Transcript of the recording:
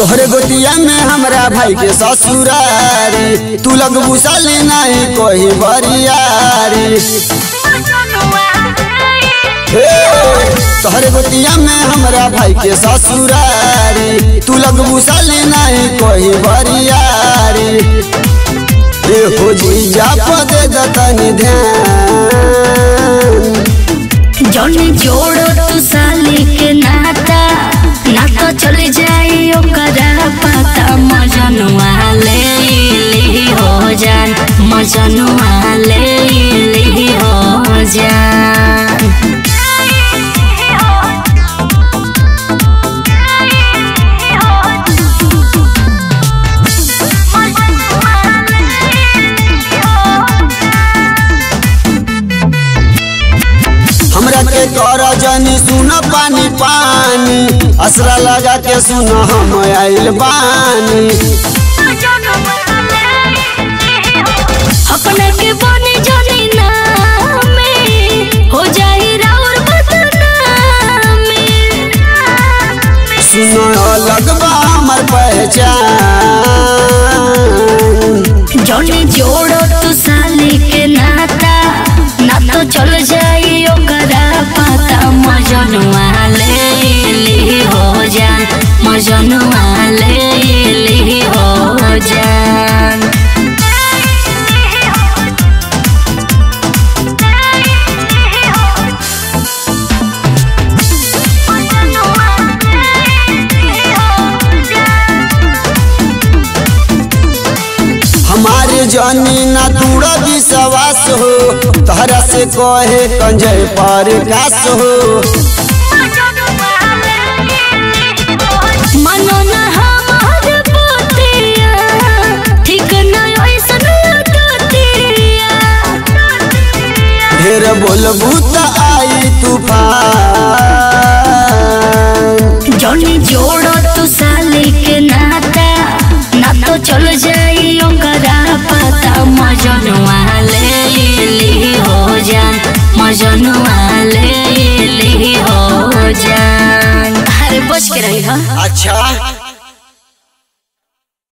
तोहरे गोतिया में हमरा भाई के ससुरारी तू लग बुसाली नहीं कोई बरियारी हे, तोहरे गोतिया में हमरा भाई के ससुरारी तू लग बुसाली नहीं कोई बरियारी ए हो जीजा पदे दतनी ध्यान जौनी जोड़ो तू साली के नाता ना तो चल जाई ओकरा पता मजनुआ ले ली हो जान मजनुआ ले ली हो जान हमरा के कर जनी सुन पानी पानी असरा लगा के सुन हम आइल बानी अपने के बने जानी ना में हो जाई राउर बदनामी सुन अलग बा हमर पहचान जौनी जोड़ो तू साली के नाता ना तो चल जाई ओकरा पता मजनुआ ले ली हो जान मजनुआ ले ली हो जान हमारे जनी ना दूर विश्वास हो तहरा से कहे कंजय पर कास हो मनो ना हमार बतिया ठीक ना ऐसन लगतिया ढेर बोलबू त आई तूफान जौनी जोड़ो तू साली के नाता ना तो चल जाई ओकरा पता मजनुआ ले ली हो जान मजनुआ ले ली हो जान अरे बच के रही हा अच्छा